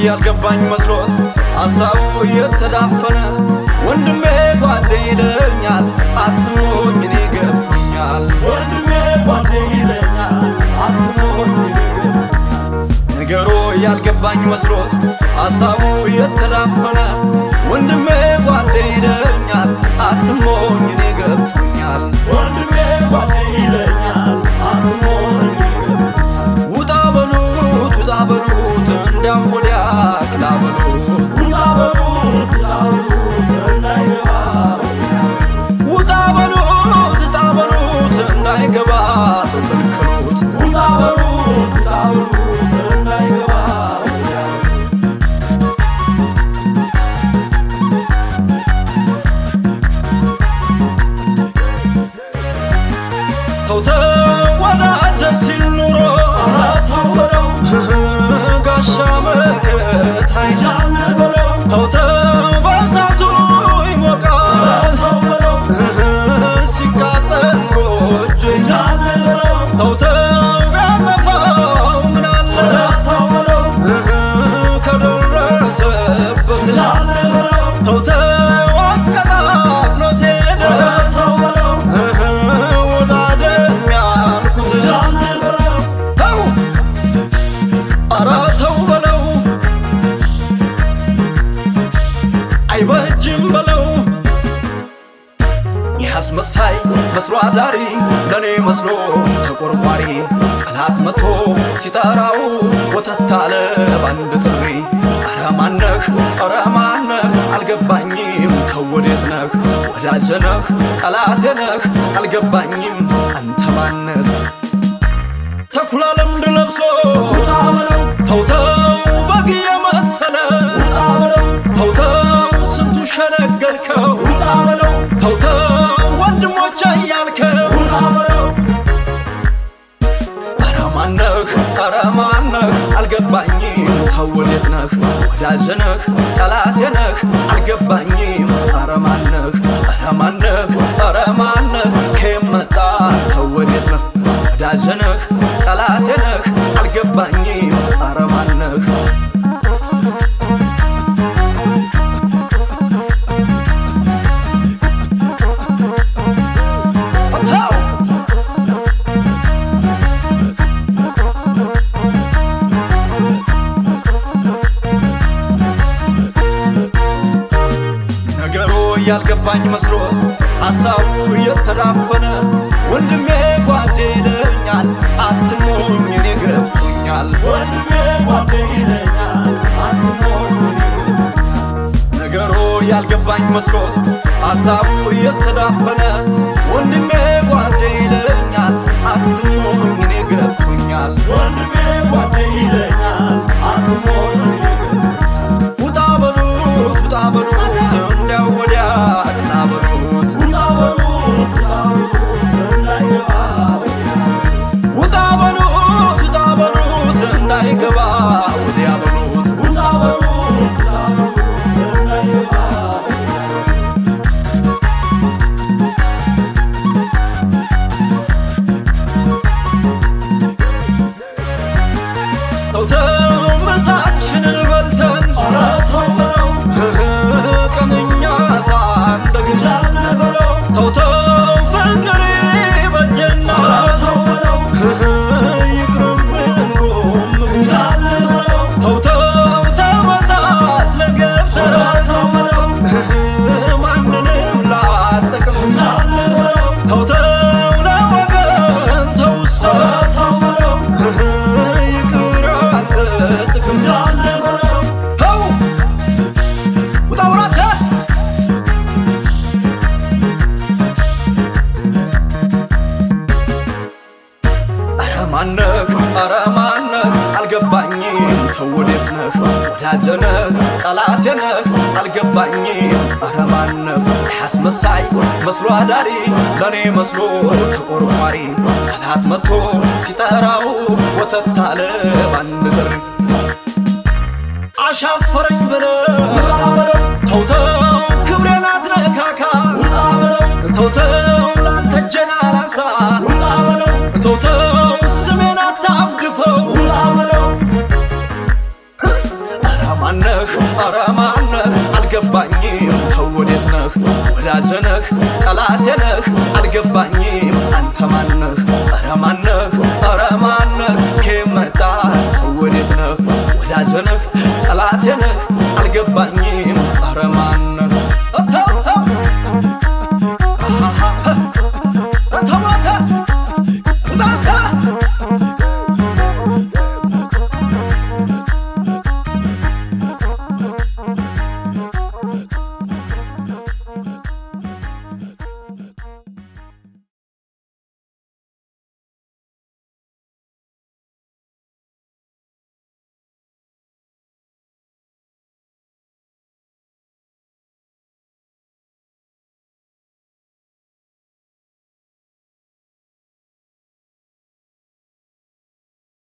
ያልገባኝ መስሎት ሐሳቡ የተዳፈነ ወንድሜ ጓዴ ይለኛል አትሞኝ እኔ ገብቶኛል ወንድሜ ጓዴ ይለኛል አትሞኝ እኔ ገብቶኛል ነገሩ ያልገባኝ መስሎት ሐሳቡ የተዳፈነ ወንድሜ ጓዴ ይለኛል አትሞኝ እኔ ገብቶኛል ወንድሜ ጓዴ ይለኛል አትሞኝ እኔ ገብቶኛል ውጣ በሉት ውጣ በሉት እንዲያም ወዲያ ቅላ በሉት ውጣ በሉት ውጣ በሉት እንዳይገባ ውጣ በሉት ውጣ በሉት እንዳይገባ ተከልክሉት ውጣ በሉት ውጣ በሉት እንዳይገባ ተውተው ወዳጀ ሲል ኑሮ ኧረ ተው በለው ጋሻ መከታይ ጃነ በለው ተውተው በእሳቱ ኧረ ይሞቃል ተው በለው ሲቃጠል ጎጆ ጃነ በለው ተውተው ቢያጠፋው ምናለ ኧረ ተው በለው ከደረሰበት ጃነ በለው ተውተው አቀጣጥሎት ሄደ ኧረ ተው በለው ወዳጀም ያልኩት ጃነ በለው ተው ኧረ ተው በለው አይበጅም በለው ይህ አስመሳይ መስሎ አዳሪ ለእኔ መስሎ ተቆርቋሪ ጠላት መጥቶ ሲጠራው ወተት አለ ባንድ ጥሪ ኧረ ማነህ ኧረ ማነህ አልገባኝም ከወዴት ነህ ወዳጀ ነህ ጠላቴ ነህ አልገባኝም አንተ ማነህ ተኩላ ለምድ ለብሶ ውጣ በለው ተውተው በግ የመሰለ ውጣ በለው ተውተው ስንቱ ሸነገልከው ውጣ በለው ተውተው ወንድሞቼ እያልከው ውጣ በለው ኧረ ማነህ ኧረ ማነህ አልገባኝም ተው ወዴት ነህ ወዳጀ ነህ ጠላቴ ነህ አልገባኝም ኧረ ማነህ ኧረ ማነህ ኧረ ማነህ ከየት መጣ ተው ወዴት ነህ ወዳጀ ነህ ጠላቴ ነህ አልገባኝም ኧረ ማነህ ተው ነገሩ ያልገባኝ መስሎት ሐሳቡ የተዳፈነ ወንድሜ ጓዴ ይለኛል አትሞኝ እኔ ገብቶኛል ወንድሜ ጓዴ ይለኛል አትሞኝ እኔ ገብቶኛል ነገሩ ያልገባኝ መስሎት ሐሳቡ የተዳፈነ ወንድሜ ጓዴ ይለኛል አትሞኝ እኔ ገብቶኛል ወንድሜ ጓዴ ይለኛል አትሞኝ እኔ ገብቶኛል ውጣ በሉት ውጣ በሉት እንዲያው ወዲያ ቅና በሉት ውጣ በሉት ውጣ በሉት እንዳይገባ ውጣ በሉት ውጣ በሉት እንዳይገባ ወዲያ በሉት ውጣ በሉት ውጣ በሉት እንዳይገባ ተውተው ምሳችንን በልተን ኧረ ተው በለው ቀንኛ ሳንደግን ጃነ በለው ተውተው ፍቅር በጀና ኧረ ተው በለው ይቅርብን ጎም ጃነ በለው ተውተው ተመሳስለን ኧረ ገብተን ተው በለው ማንንም ላጠቅም ጃነ በለው ተውተው ለወገን ተውሰው ኧረ ተው በለው ይቅር አንተ ጥቅም ጃነ በለው ተው ውጣ ውራተ ኧረ ማነህ ኧረ ማነህ አልገባኝም ተው ወዴት ነህ ወዳጀ ነህ ጠላቴ ነህ አልገባኝም ኧረ ማነህ አስመሳይ መስሎ አዳሪ ለእኔ መስሎ ተቆርቋሪ ጠላት መጥቶ ሲጠራው ወተት አለ ባንድ ጥሪ አሻፈረኝ ብለው ውጣ በለው ተውተው ክብሬን አትነካካ ውጣ በለው ተውተው ላንተ እጄን አላንሳ ውጣ በለው ተውተው ስሜን አታጉድፈው ውጣ በለው ኧረ ወዳጀነህ ጠላቴነህ አልገባኝም አንተ ማነህ ኧረ ማነህ ኧረ ማነህ ከመጣ ወዴት ነህ ወዳጀነህ ጠላቴነህ አልገባኝም